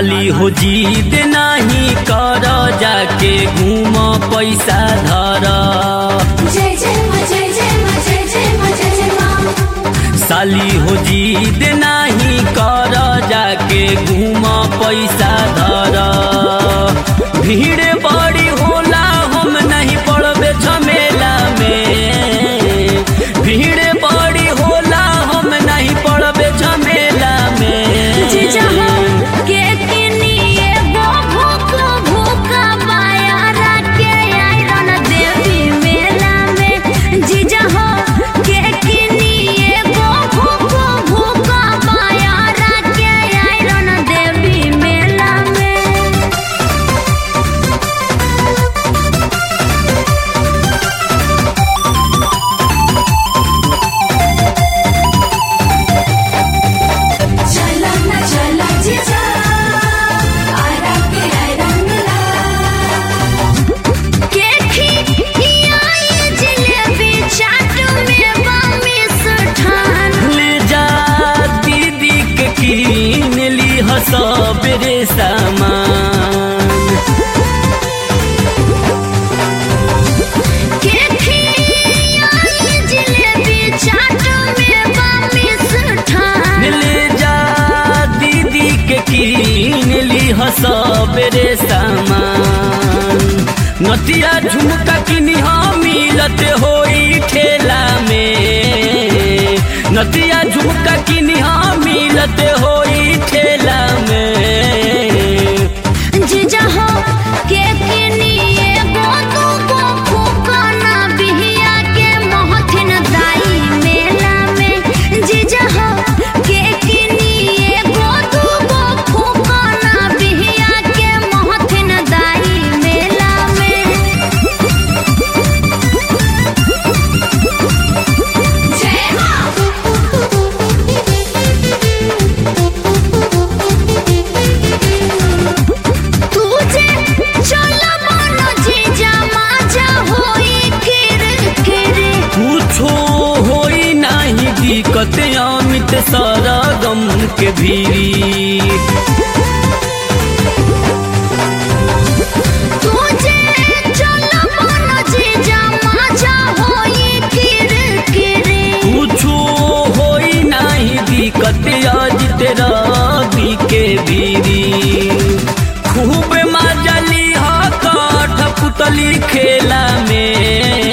साली हो जीद नाही कर जाके घूम पैसा धर जय जय माँ जय जय माँ जय जय माँ जय जय माँ साली हो जीद नाही कर जाके घूम पैसा धर भीड़ बड़ी होला हम नहीं पड़बे झमेला में भीड़ बड़ी होला हम नहीं पड़बे झमेला में जीजा हो के किनिए वो भूख भूखा बायारा के आयरन देवी मेला में जीजा हो के किनिए वो भूख भूखा बायारा के आयरन देवी मेला में चला ना चला जीजा आरा के आयरन मिला के खियाई जिलेबी चाट में बामी सुठान ले जा दीदी के कीन ली सबरे सामान के खियाई जिलेबी चाट में बामी सुठान ले जा दीदी के कीन ली सबरे सामान नतिया झुमका किनी मिलत होई ठेला में नतिया झुमका किनी मिलत होई ठेला में जीजा हो के किनिए गोदू को फूकना बिहिया के मोहथिन दाई मेला में जीजा हो के किनिए गोदू को फूकना बिहिया के मोहथिन दाई मेला में जय तुझे चल मनो जीजा माजा होई फिर फिर कुछो होई नाही दिक्कत अमित सरगम के भीरी तुझे चल मनो जीजा माजा होई फिर फिर कुछो होई नाही दिक्कत अजित रवि के भीरी खूब मजली ह कठ पुतली खेला में